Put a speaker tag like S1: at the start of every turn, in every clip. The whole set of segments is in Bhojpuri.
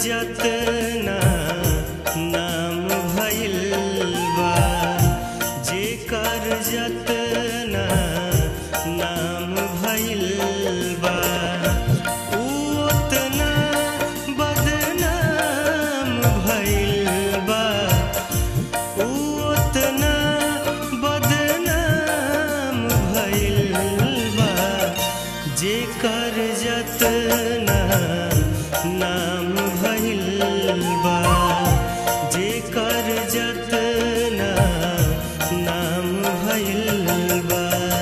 S1: जतना नाम भइल बा जेकर जतना नाम भइल बा ऊ ओतना बदनाम भइल बा ऊ ओतना बदनाम भइल बा जेकर जतना नाम भइल बा जेकर जतना नाम भइल बा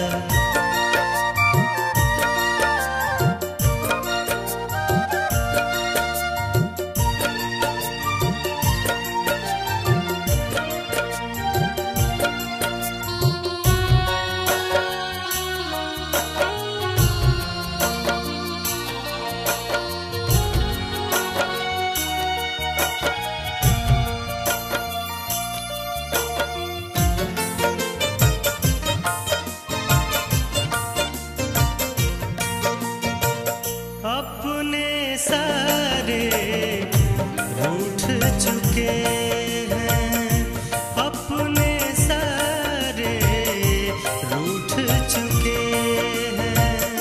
S1: अपने सारे रूठ चुके हैं अपने सारे रूठ चुके हैं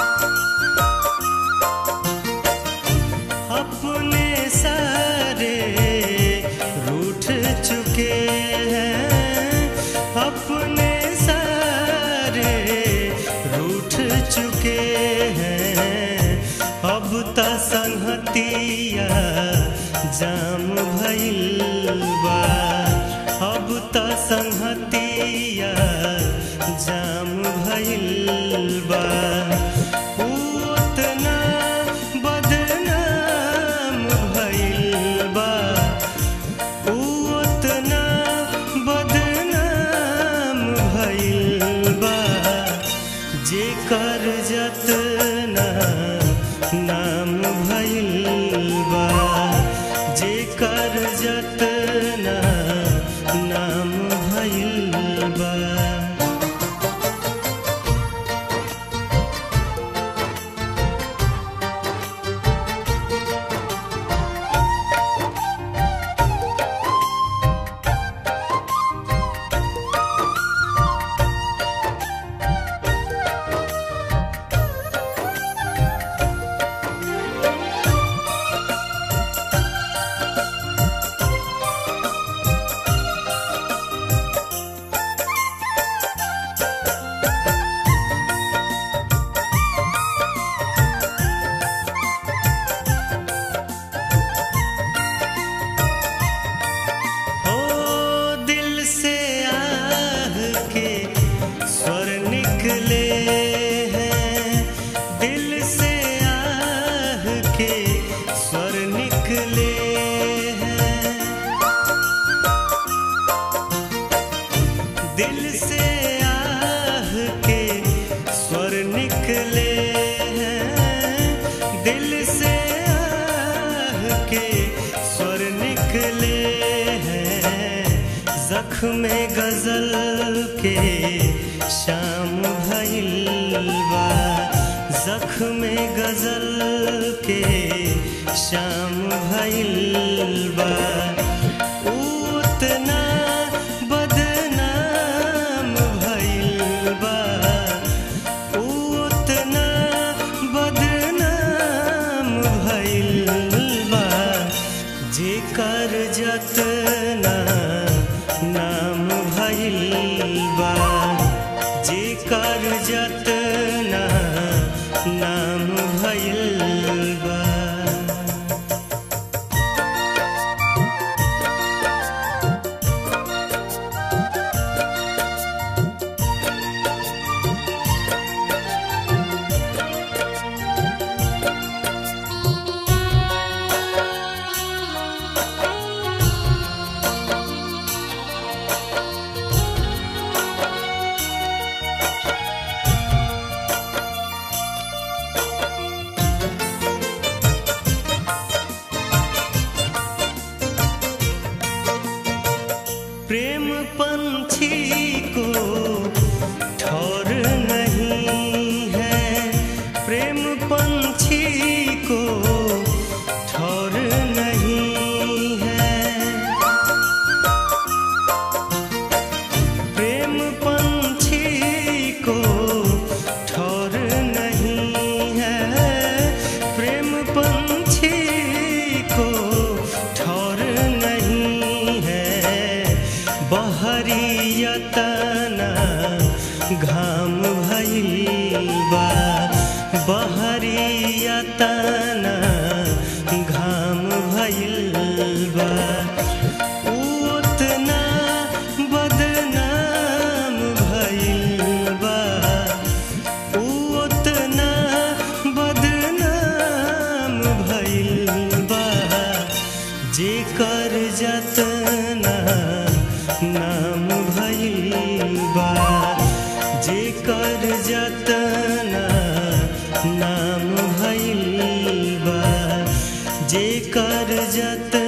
S1: अपने सारे रूठ चुके हैं अपने सारे रूठ चुके हैं अब त संहतिया जाम भइल बा अब त संहतिया जाम भइल बा ऊ ओतना बदनाम भइल बा ऊ ओतना बदनाम भइल बा जेकर जतना नाम भइल बा जेकर जतना नाम भइल बा हो दिल से आह के स्वर निकले हैं दिल से आह के स्वर निकले हैं दिल से आह के स्वर निकले हैं दिल से आह के स्वर निकले हैं जख्म गजल के शाम भइल बा जख्म गजल के शाम भइल बा ऊ उतना बदनाम भइल बा ऊ उतना बदनाम भइल बा जेकर जतना नाम भइल बा जेकर जतना नाम भइल बा प्रेम पंछी को ठौर नहीं है प्रेम पंछी को ठौर नहीं यतना घाम भइल बा बहरी यतना घाम भइल बा ऊ ओतना बदनाम भइल बा ऊ ओतना बदनाम भइल बा जेकर जतना नाम भइल बा जेकर जतना नाम भइल बा जेकर जतना